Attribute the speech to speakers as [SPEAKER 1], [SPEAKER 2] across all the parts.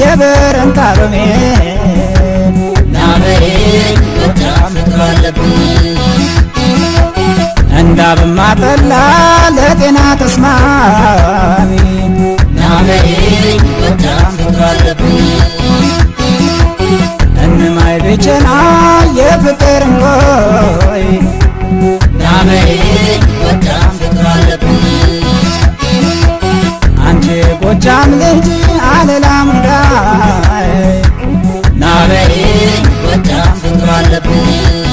[SPEAKER 1] የበረንታ ሎሜ
[SPEAKER 2] ናበይ ጎጃም ፍቅር አለብኝ
[SPEAKER 1] እንዳብማ ጠላ ለጤና ተስማሚ
[SPEAKER 2] ናበይ ጎጃም ፍቅር አለብኝ
[SPEAKER 1] እንማይ ብቸና የፍቅር እንቆይ
[SPEAKER 2] ናበይ ጎጃም ፍቅር አለብኝ
[SPEAKER 1] አንቺ ጎጃም ልጅ አለላ ሙዳይ
[SPEAKER 2] ናበይ ጎጃም ፍቅር አለብኝ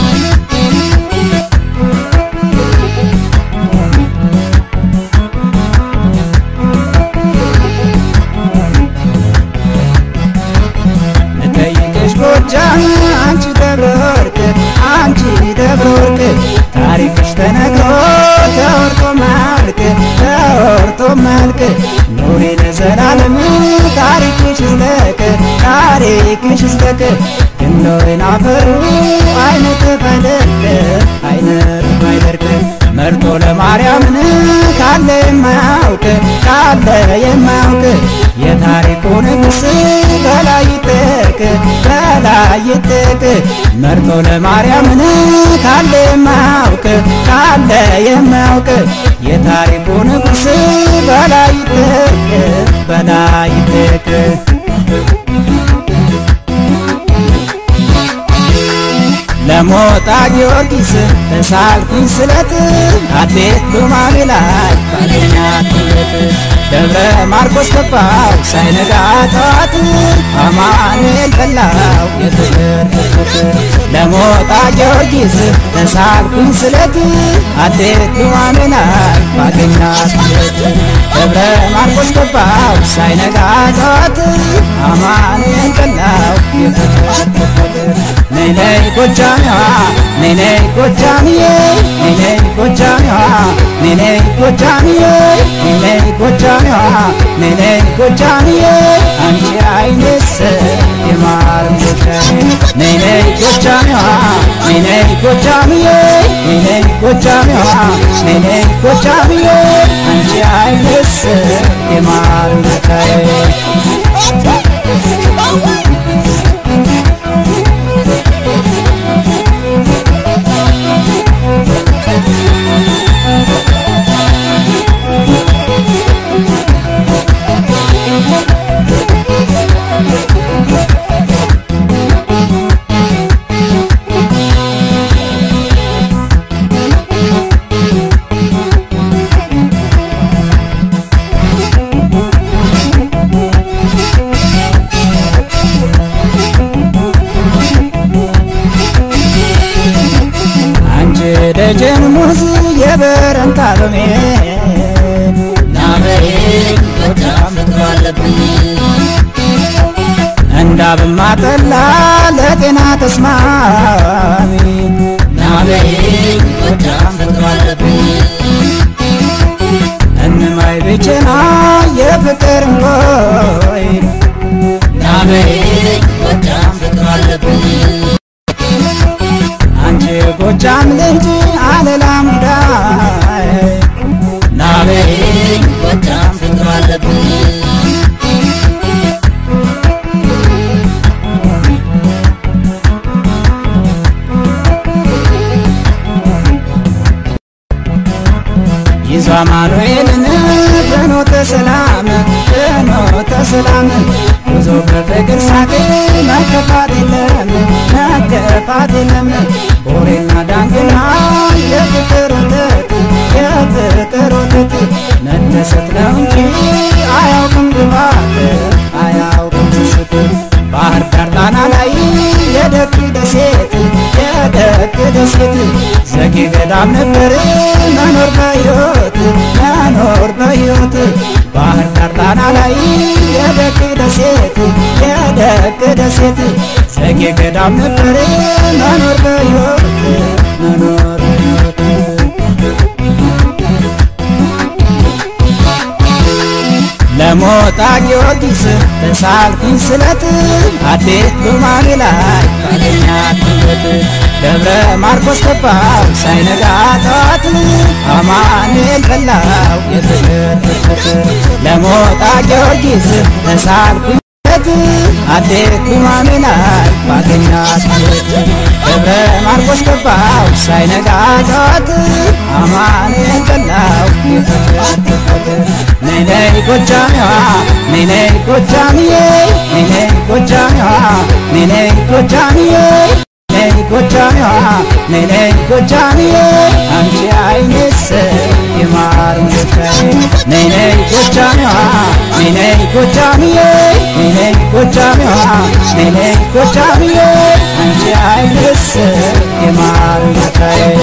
[SPEAKER 1] ልጠይቅሽ ጎጃም አንቺ ደብረ ወርቅ አንቺ ደብረ ወርቅ ታሪክሽ ተነግሮ ተወርቶ ማልቅ ተወርቶ ማልቅ ኑሪ ለዘላለም ታሪክሽ ይዝለቅ ታሪክሽ ይዝለቅ ግንዶይን አፈሩ አይነጥፍ አይደርቅ አይነጥፍ አይደርቅ መርጦ ለማርያምን ካለ የማያውቅ ካለ የማያውቅ የታሪኩ ንጉሥ በላይ ይጠቅ በላይ ይጠቅ መርጦ ለማርያምን ካለ የማያውቅ ካለ የማያውቅ የታሪኩ ንጉሥ በላይ ይጠቅ በላይ ይጠቅ ለሞጣ ጊዮርጊስ ተሳልኩኝ ስለት አትሌት ሉማሜ ላይ ባገኛት ሁለት ደብረ ማርቆስ ገባው ሳይነጋ ጠዋት አማኑኤል በላው የፍቅር ፍቅር ለሞጣ ጊዮርጊስ ተሳልኩኝ ስለት አትሌት ሉማሜ ላይ ባገኛት ሁለት ደብረ ማርቆስ ገባው ሳይነጋ ጠዋት አማኑኤል በላው የፍቅር ፍቅር ነይ ነይ ጎጃሚዋ ነይ ነይ ጎጃሚዬ ነይ ነይ ጎጃሚዋ ነይ ነይ ጎጃሚዬ ነይ ነይ ጎጃሚዋ ነይ ነይ ጎጃሚዬ አንቺ አይነስ የማር ጉዳይ ነይ ነይ ጎጃሚዋ ነይ ነይ ጎጃሚዬ ነይ ነይ ጎጃሚዋ ነይ ነይ ጎጃሚዬ አንቺ አይነስ የማር ጉዳይ አንቺ ደጀን ሙዝ የበረንታ ሎሜ
[SPEAKER 2] ናበይ ጎጃም ፍቅር አለብኝ
[SPEAKER 1] እንዳብማ ጠላ ለጤና ተስማሚ
[SPEAKER 2] ናበይ ጎጃም ፍቅር አለብኝ
[SPEAKER 1] እንማይ ብቸና የፍቅር እንቆይ
[SPEAKER 2] ናበይ ጎጃም ፍቅር አለብኝ
[SPEAKER 1] አንቺ ጎጃም ልጅ አለላ ሙዳይ
[SPEAKER 2] ናበይ ጎጃም ፍቅር አለብኝ
[SPEAKER 1] ይዞ አማኑኤልን ፍኖተ ሰላም ፍኖተ ሰላም ጉዞ በፍቅር ሳቅ መከፋት የለም መከፋት የለም ቦሬና ዳንግና የፍቅር ወተት የፍቅር ወተት መደሰት ነው እንጂ አያውቅም ግባት አያውቅም ስስት ባህር ዳር ጣና ላይ የደግ ደሴት የደግ ደሴት ዘጌ ገዳም ነበር መኖር በሕይወት መኖር በሕይወት ባህር ዳር ጣና ላይ የደግ ደሴት የደግ ደሴት ዘጌ ገዳም ነበር መኖር በሕይወት መኖር በሕይወት ለሞጣ ጊዮርጊስ ተሳልኩኝ ስለት አዴት ሉማሜ ላይ ባገኛት ሁለት ደብረ ማርቆስ ገባው ሳይነጋ ጠዋት አማኑኤል በላው የፍቅር ፍቅር ለሞጣ ጊዮርጊስ ተሳልኩኝ ስለት ፍጥረት አዴት ሉማሜ ላይ ባገኛት ሕይወት ደብረ ማርቆስ ገባው ሳይነጋ ጠዋት አማኑኤል በላው የተፈተበት ነይ ነይ ጎጃሜዋ ነይ ነይ ጎጃምዬ ነይ ነይ ጎጃሜዋ ነይ ነይ ጎጃምዬ ነይ ጎጃሜዋ ነይ ነይ ጎጃምዬ አንቺ አይኔስ የማር ወለታዬ ነይ ነይ ጎጃሜዋ ነይ ነይ ጎጃምዬ ነይ ነይ ጎጃሜዋ ነይ ነይ ጎጃምዬ አንቺ አይኔስ የማር ወለታዬ